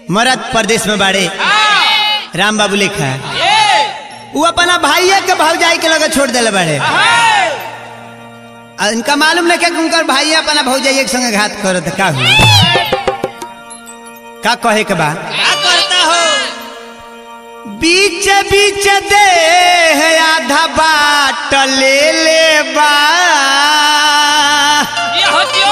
मरद प्रदेश में बाड़े हाँ, राम बाबू लेखा ए, वो अपना भाइये के भौजाई के लगे छोड़ देले बाड़े हाँ, आ इनका मालूम नहीं कि उनकर भाई अपना भौजाई के संगे घात करत का हुआ का कहे के बा क्या करता हो बीच बीच दे है आधा बाट ले ले बा ये होतियो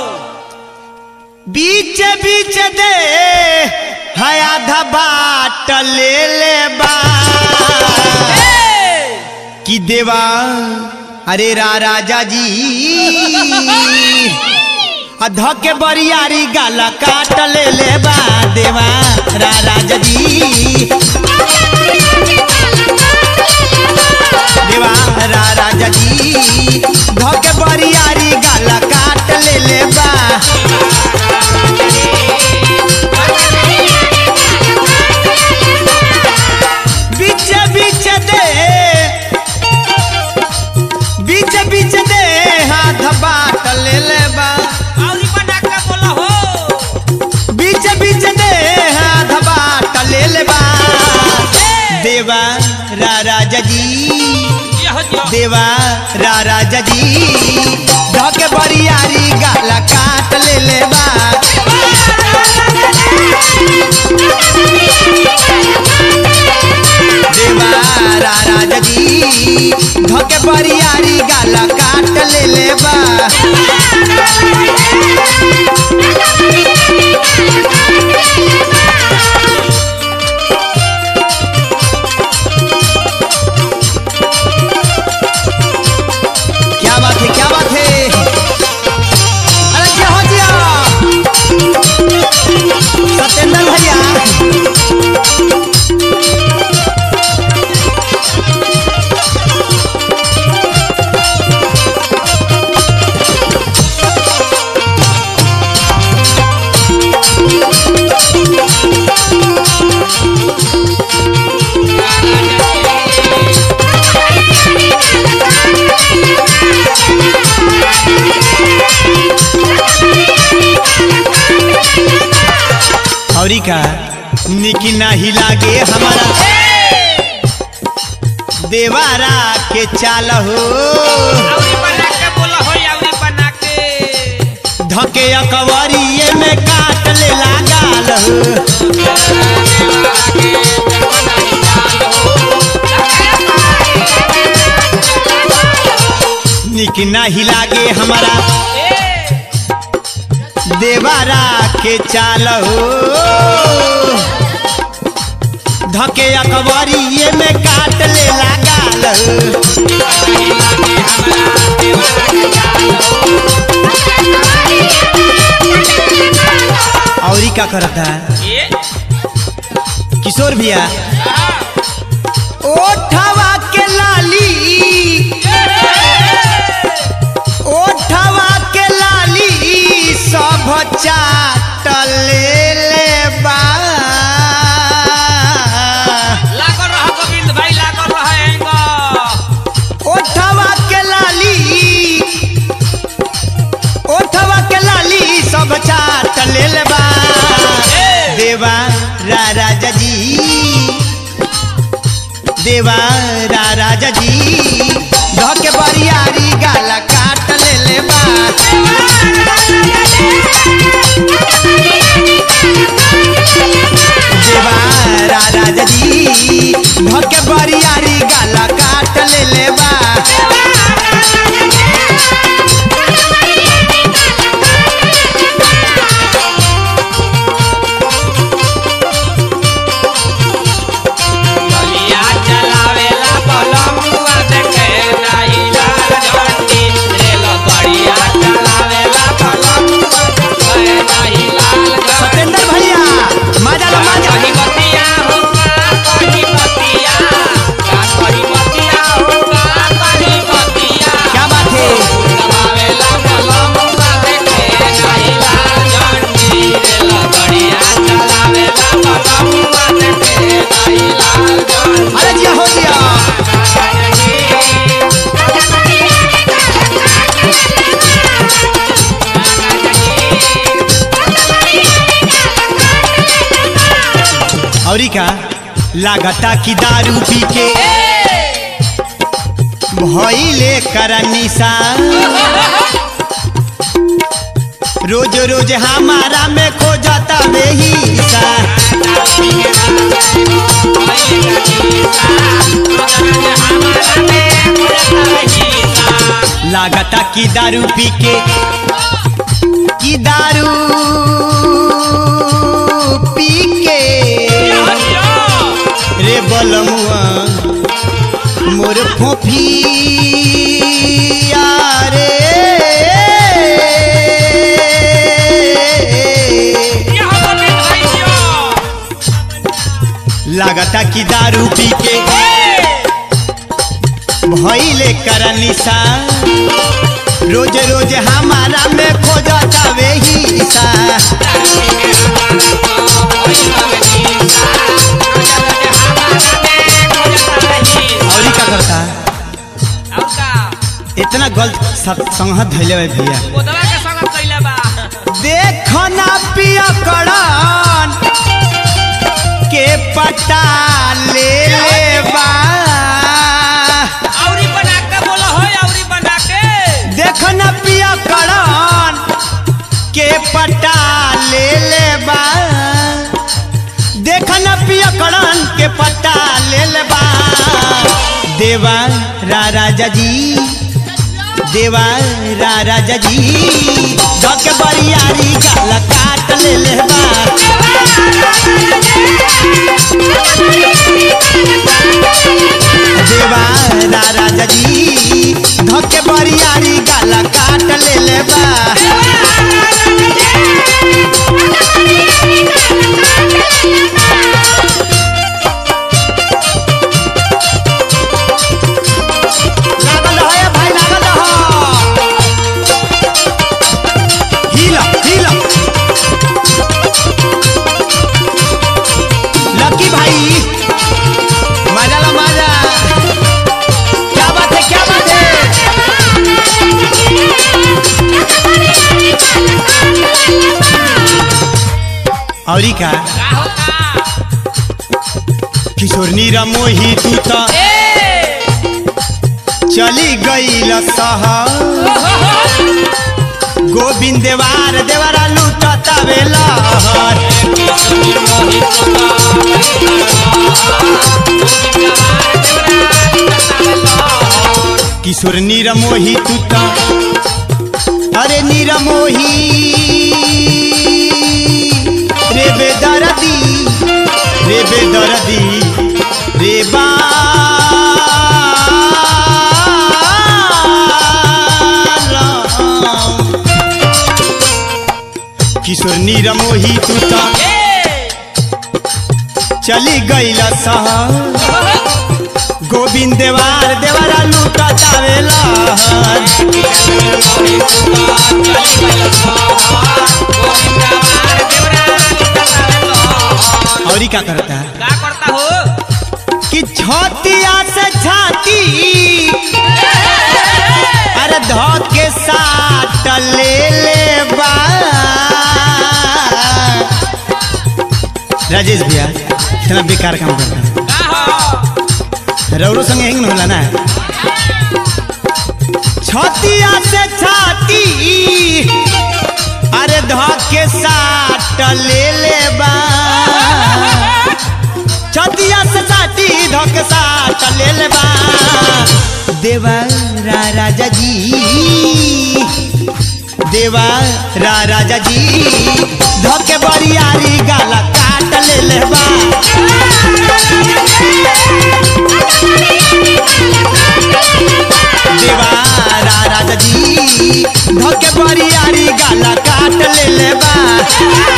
बीच बीच दे है आधा बाट ले ले बा ए, कि देवा अरे रा राजा जी अध के बरियारी गाला काट ले ले बा देवा रा राजा जी देवा रा राजा जी ध के बरियारी गाला काट ले ले बा बीच बीच दे बीच बीच दे हाथ बाट ले ले बा औरी बना के बोला हो बीच बीच दे हाथ बाट ले ले बा देवा रा राजा जी ये होतियो देवा रा राजा जी धके बरियारी गाला काट ले ले बा देवा रा राजा जी धके बरियारी गाला काट ले ले बा क्या बात है क्या बात है अरे क्या हो जिया सत्येंद्र भैया औरी का निकी नाही लागे हमारा देवारा के चाल हो औरी बना के बोला हो औरी बना के धके अकवरिये में काट ले लगाल हो निक नाही लागे हमारा ए, देवारा के चाल हो धके अकबरिये में काट ले लगाल हो औरी का करता ए, किशोर भैया हाँ, ओठवा के लाली ओठवा के लाली सब चाट ले ले बा लागल रह गोविंद भाई लागल रह एंगो ओठवा के लाली ओठवा के लाली सब चाट ले ले बा देवा रा राजा जी देवा रा राजा जी धके बरियारी गाला काट ले ले बा देवा रा राजा जी धके बरियारी गाला काट ले ले बा बलिया चलावेला बलमुआ देखे नाही लाल झंडी रेल बलिया चलावेला बलमुआ का लागता कि दारू पी के भइले करनिसा रोज रोज हमारा में खो जाता बेहिसा लागता कि दारू पी के कि दारू पी के रे बलमुआ मोर फोफिया रे लागता कि दारू पी के भइले करनिसा रोज रोज हमारा में खो जाता वेहिसा और का करता इतना गलत सत- संगत धैले बा भैया देखो ना पिया कड़न के पटा ले ले बा देखो ना पिया कड़न के पटा ले ले बा देखो ना पिया कड़न के पटा ले ले बा देवा रा राजा जी देवा रा राजा जी धके बरियारी गाल काट ले ले बा देवा रा राजा जी धके बरियारी गाल काट ले ले बा लागल है भाई लागल है हिला हिला लकी भाई मजा ला मजा क्या बात है क्या बात है औरी का किशोरनी रमोही तू तो चली गई शहर गोविंद देवार देवरा लूटता बेलहर किशोर नीरमोही तू तो अरे नीरमोही रे बेदरदी रे बेदरदी रे बा किशोर नीरमोही तू तो चली गईल शहर गोविंद देवार देवरा लूटा चावेला और क्या करता है का करता हो कि छतिया से छाती अरे धो के साथ ले ले बा राजेश भैया इतना बेकार काम करता है का हो रौरो संगे हिंग होला ना छतिया से छाती अरे धके साट ले ले बा छतिया से छाती धके साट ले ले बा देवा रा राजा जी देवा रा राजा जी धके बरियारी गाला काट ले ले बा देवा रा राजा जी धके बरियारी गाला काट ले ले बा